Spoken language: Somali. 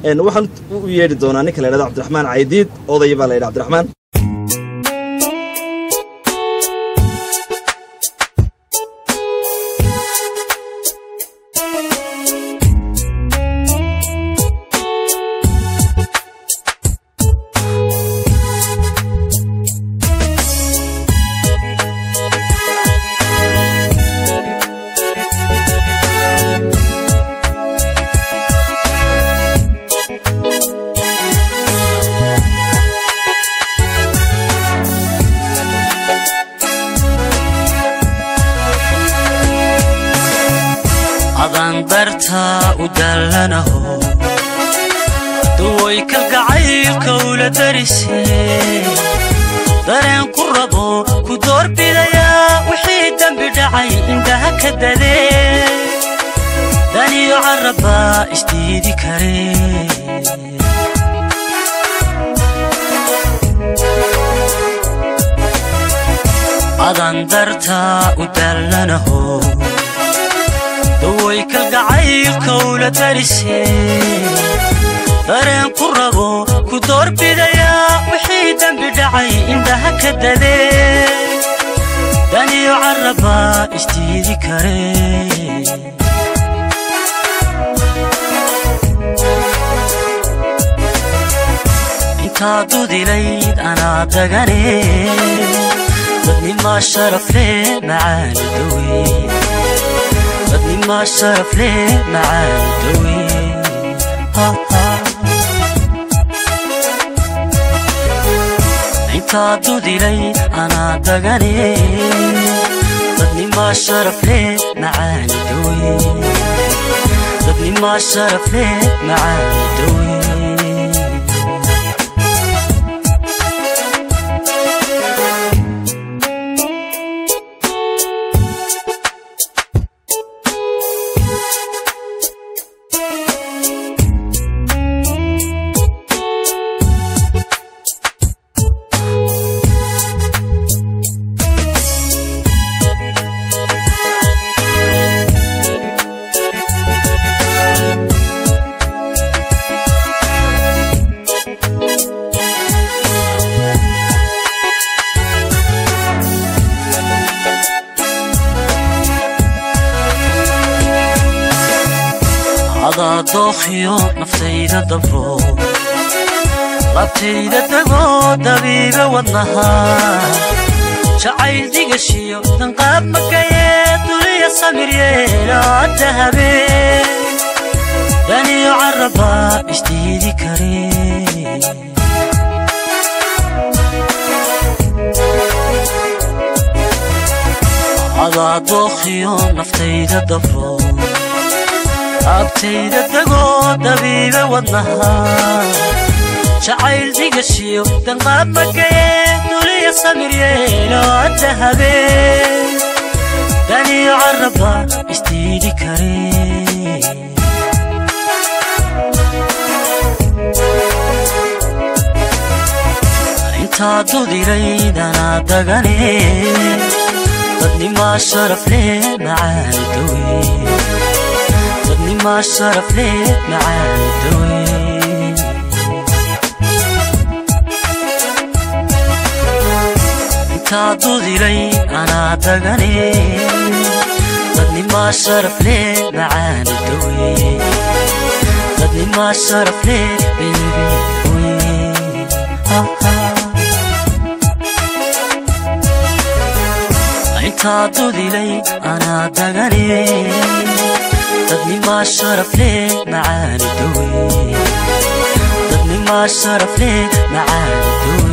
waxaan u yeedhi doonaa ninka la ydhahdo cabdiraxmaan caydiid odaya baa la yidhi cabdiraxmaan adandartaa u dallanaho duway kalgacaylka ula darise dareen ku rabo ku doorbidayaa wixii dembi dhacay indhaha ka dadee daniyo carrabbaa isdiidi kare adandartaa u dallanaho daway kalgacaylka ula darise dareen ku rabo ku doorbidayaa wixii dembi dhacay indhaha ka dadee daniyo carrabbaa isdiidi kare intaa dudilayd anaa dagane dadnimaa sharafle macaani dawe dadnimaa sharafle macaani dawe intaa dudilay anaa dagane dadnimaa sharafle macaani dawe dadnimaa sharafle macaani dawe adaa dookhiyo naftayda dabro labtayda degoo dabiibe wadnaha jacayl digashiyo danqaab makayee duliya samiryeelaa dahabee daniyo carrabbaa isdiidi kare adaa dookhiyo naftayda dabro abtayda degoo dabiibe wadnaha jacayl digashiyo danqaab makayee duliya samiryeeloo dahabee daniyo carrabbaa isdiidi kare intaa dudilayd anaa dagane dadnimaa sharafle macaani dawe dadnimaa sharafle macaani dawe intaa dudilay anaa dagane dadnimaa sharafle macaani dawe dadnimaa sharafle bebi intaa dudilay anaa dagane dadnimaa sharafle macaani dawe dadnimaa sharafle macaani dawe